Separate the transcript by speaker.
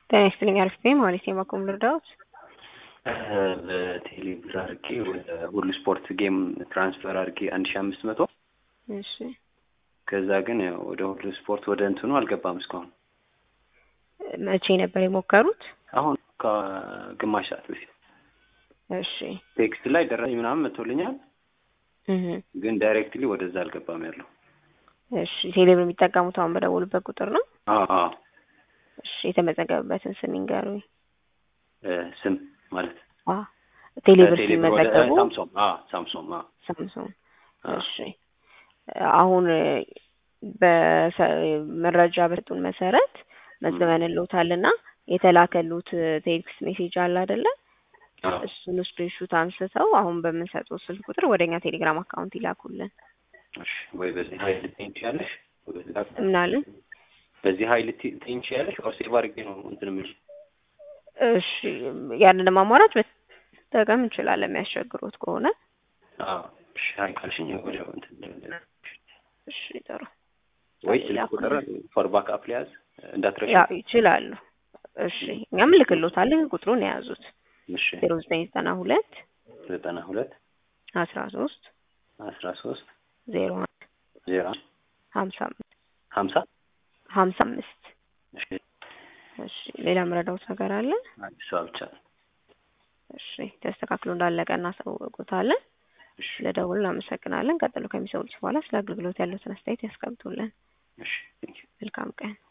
Speaker 1: ጤና ይስጥልኝ አሪፍ ነኝ ማለት የማቆም ልርዳዎት?
Speaker 2: በቴሌ ብር አድርጌ ወደ ሁሉ ስፖርት ጌም ትራንስፈር አድርጌ አንድ ሺ አምስት መቶ
Speaker 1: እሺ
Speaker 2: ከዛ ግን ያው ወደ ሁሉ ስፖርት ወደ እንትኑ አልገባም እስካሁን።
Speaker 1: መቼ ነበር የሞከሩት?
Speaker 2: አሁን ከግማሽ ሰዓት በፊት
Speaker 1: እሺ
Speaker 2: ቴክስት ላይ ደረሰኝ ምናምን መጥቶልኛል፣
Speaker 1: እህ
Speaker 2: ግን ዳይሬክትሊ ወደዛ አልገባም ያለው።
Speaker 1: እሺ ቴሌብር የሚጠቀሙት አሁን በደወሉበት ቁጥር ነው?
Speaker 2: አዎ አዎ
Speaker 1: እሺ የተመዘገበበትን ስም ይንገሩኝ።
Speaker 2: እ ስም ማለት
Speaker 1: አ ቴሌብር
Speaker 2: ቴሌብር ወደ
Speaker 1: ሲመዘገቡ
Speaker 2: ሳምሶም አ ሳምሶም አ
Speaker 1: ሳምሶን
Speaker 2: አ
Speaker 1: እሺ አሁን በመረጃ በሰጡን መሰረት መዝግበንልዎታልና የተላከሉት ቴክስት ሜሴጅ አለ አይደለ?
Speaker 2: አዎ
Speaker 1: እሱን ስክሪንሹት አንስተው አሁን በምንሰጠው ስልክ ቁጥር ወደኛ ቴሌግራም አካውንት ይላኩልን።
Speaker 2: እሺ ወይ በዚህ ሀይል ልትይኝ ትችያለሽ? ወይ በዚህ ላክ-
Speaker 1: ምናልን?
Speaker 2: በዚህ ሀይል ልትይኝ ትችያለሽ? ኦር ሴቭ አድርጌ ነው እንትን የምልሽ?
Speaker 1: እሺ ያንንም አማራጭ መጠቀም እንችላለን የሚያስቸግሮት ከሆነ።
Speaker 2: አዎ እሺ ሀይ ካልሽኝ ወዲያው እንትን
Speaker 1: እሺ ጥሩ
Speaker 2: ወይ ስልክ ቁጥር ፎር ባክ አፕ ሊያዝ እንዳትረሺ።
Speaker 1: ያ ይችላሉ። እሺ እኛም ልክሎታለን ቁጥሩን የያዙት
Speaker 2: እሺ
Speaker 1: ዜሮ ዘጠኝ ዘጠና ሁለት
Speaker 2: ዘጠና ሁለት
Speaker 1: አስራ ሶስት
Speaker 2: አስራ ሶስት
Speaker 1: ዜሮ አንድ
Speaker 2: ዜሮ አንድ
Speaker 1: ሀምሳ አምስት
Speaker 2: ሀምሳ
Speaker 1: ሀምሳ አምስት
Speaker 2: እሺ
Speaker 1: እሺ ሌላ ምረዳውት ነገር አለ?
Speaker 2: አዲሷ ብቻ
Speaker 1: እሺ ተስተካክሎ እንዳለቀ እናሳውቁታለን።
Speaker 2: እሺ
Speaker 1: ለደውል እናመሰግናለን። ቀጥሎ ከሚሰሙት በኋላ ስለ አገልግሎት ያሉትን አስተያየት ያስቀምጡልን።
Speaker 2: እሺ ቴንኪው
Speaker 1: መልካም ቀን።